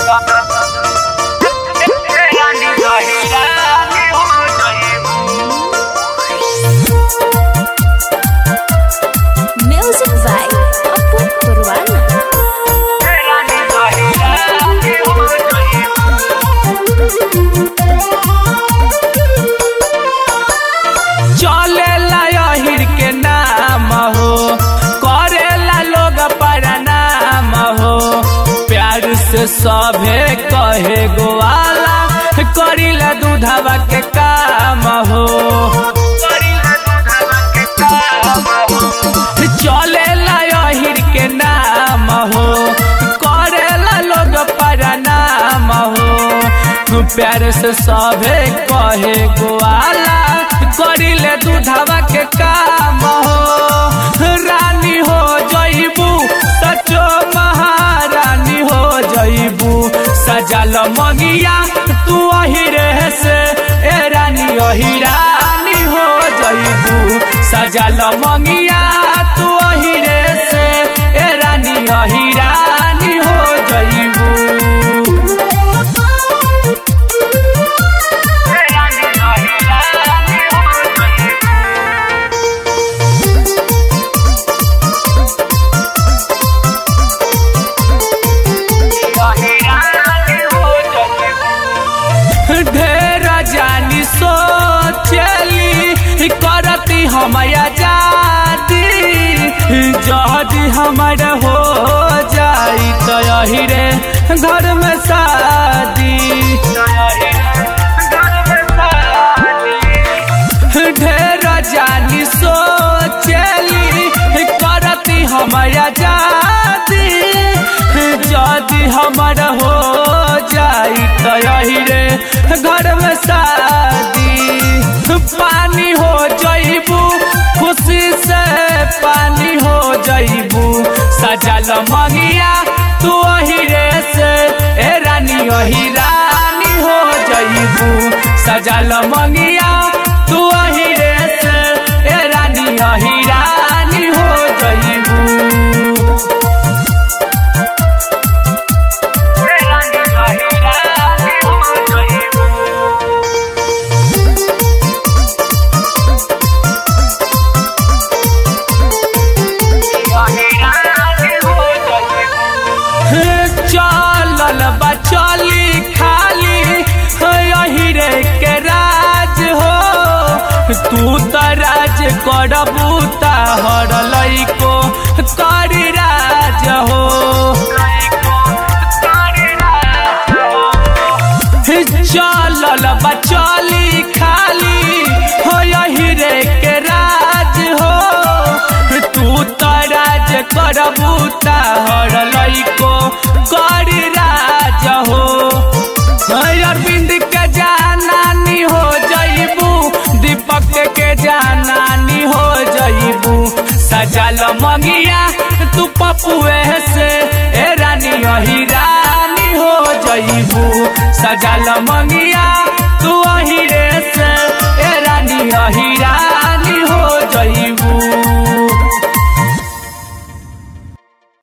Music by Apu Purwana. चलेला यहिर के नाम हो करेला लोग प्रणाम हो प्यार से सभे कहे गोवाला करिला दूधवा के काम हो चलेला यहिर के नाम हो करेला लोग प्रणाम हो प्यार से सभे कहे गोवाला करिले दूधवा के काम हो रानी हो जईबू सचो महारानी हो जईबू सजल मंगिया तू अहिरे से ए रानी अही रानी हो जईबू सजल मंगिया तू अहिरे से ए रानी अही रानी हो जईबू ढेर जानी सोचली करती हमया जाती जदी हमर हो जाई तो यही रे घर में शादी ढेर जानी सोचली करती हमया जाती जदी हमर हो जाई तो यही रे घर में शादी पानी हो जईबू खुशी से पानी हो जईबू सजल मंगिया तू अही रे से ए रानी अही रानी हो जईबू सजल मंगिया तू अही रे से ए रानी अही रानी हो जईबू चलल बचली खाली यही रे के राज हो तू त राज करबू हर लइको करी राज हो चलल बचली खाली हो यही रे के राज हो तू त राज करबू हर लइको करी राज हो अरविंद के जानानी हो जईबू दीपक के जानानी हो जईबू सजल मंगिया तू पपुए से ए रानी अही रानी हो जईबू सजल मंगिया तू अही रे से ए रानी अही रानी